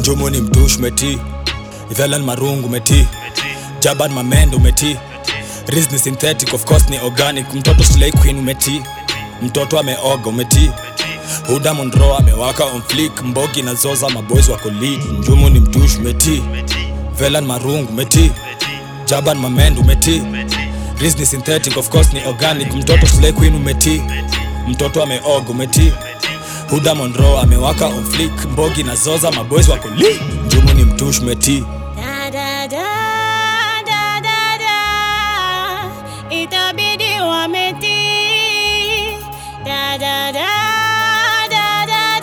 njumu ni mtush meti ivelan marungu meti jaban mamendo meti Riz ni synthetic of course ni organic mtoto slay queen umeti mtoto ameoga umeti huda monro amewaka on flick mbogi na zoza maboys wako lead njumu ni mtush meti velan marungu meti jaban mamendo umeti Riz ni synthetic of course ni organic mtoto slay queen umeti mtoto ameoga umeti huda monro amewaka on flick mbogi na zoza maboys wako lead njumu ni mtush meti Da, da, da, da, da, da. Itabidi wametii. Da, da, da, da, da,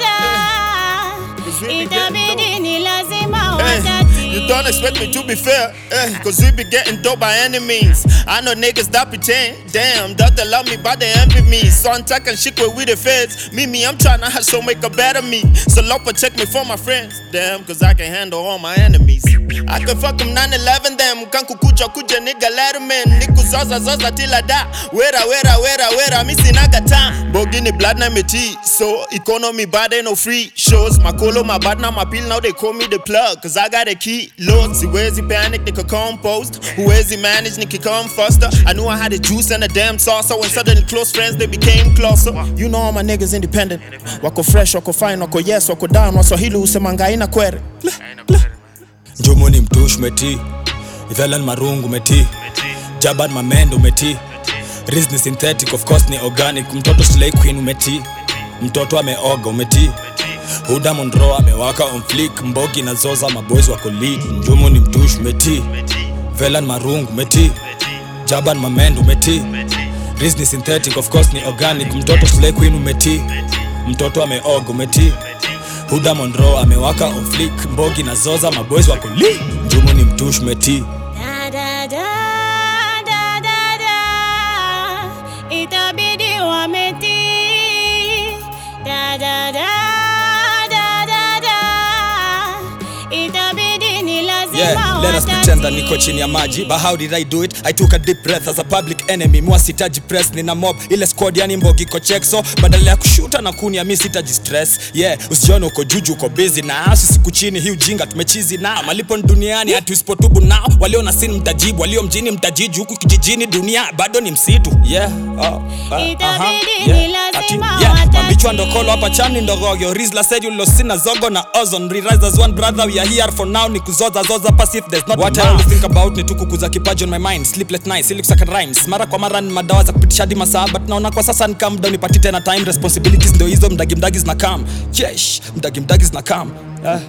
da. Itabidi ni lazima Hey, watatii. you don't expect me to be fair, eh, cause we be getting dope by any means. I know niggas that pretend, damn, that they love me, but they envy me. So I'm talking shit with we the feds. Me, me, I'm trying to hustle, make a better me. So Lord protect me from my friends, damn, cause I can handle all my enemies. I can fuck them 9-11 them, kan kukuja kuja nigga letterman. Niku zoza zoza till I die. Wera, wera, wera, wera, mi sinaga time. Bogini blood na me tea, so economy bad ain't no free shows. My colo, my bad now my pill, now they call me the plug, cause I got a key. Lord, siwezi panic, nika compost. Huwezi manage, niki come faster. I knew I had the juice and the damn sauce, so when suddenly close friends, they became closer. You know all my niggas independent. Wako fresh, wako fine, wako yes, wako down. Waswahili usemanga haina kwere. njumu ni mtush meti ivelan marungu meti jaban mamendo meti Riz ni synthetic of course ni organic mtoto slay queen umeti mtoto ameoga umeti huda monro amewaka on flick mbogi na zoza maboys wako lead njumu ni mtush meti velan marungu meti jaban mamendo meti Riz ni synthetic of course ni organic mtoto slay queen umeti mtoto ameoga umeti huda monro amewaka on flick mbogi na zoza maboys wako lead njumu ni mtush meti Da, da, da, da, da, da. Itabidi wametii. Da, da, da, da, da, da. Itabidi ni lazima Yeah, let us pretend that niko chini ya maji But how did I do it? I took a deep breath as a public enemy Mwa sitaji press, nina mob Ile squad yani mbogi iko check So, badala ya kushuta na kunia mi sitaji stress Yeah, usijione uko juju uko busy na Sisi siku chini hii ujinga tumechizi na Malipo ni duniani hati usipotubu nao Walio na sin mtajibu, walio mjini mtajiju Huku kijijini dunia bado ni msitu Yeah, oh, uh, Itabidi aha, ni yeah, lazima ati, yeah, watatii. mambichwa ndokolo hapa chani ndogogyo Rizla said you lost sina zogo na ozone Re-rise as one brother we are here for now ni kuzoza zoza pass if there's not what I always think about ni tu kukuza kipaji on my mind sleepless nights ili kusaka rhymes mara kwa mara ni madawa za kupitisha hadi masaa but naona kwa sasa ni calm down nipati tena time responsibilities ndio hizo mdagi mdagi zina come jesh mdagi mdagi zina come ah.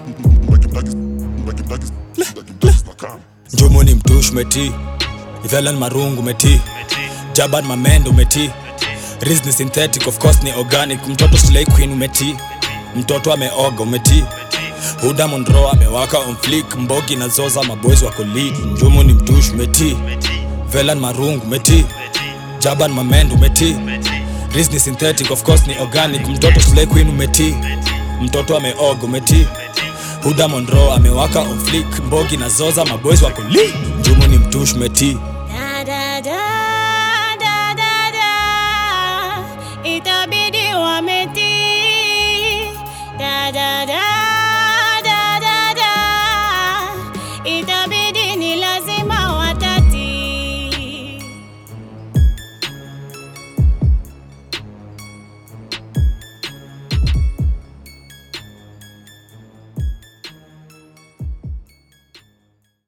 njumu ni mtush meti ivelan marungu meti jaban mamendo meti Riz ni synthetic of course ni organic mtoto slay queen umeti mtoto ameoga umeti huda monro amewaka on flick mbogi na zoza maboys wako lead njumu ni mtush meti velan marungu meti jaban mamendo meti Riz ni synthetic of course ni organic mtoto slay queen umeti mtoto ameoga umeti huda monro amewaka on flick mbogi na zoza maboys wako lead njumu ni mtush meti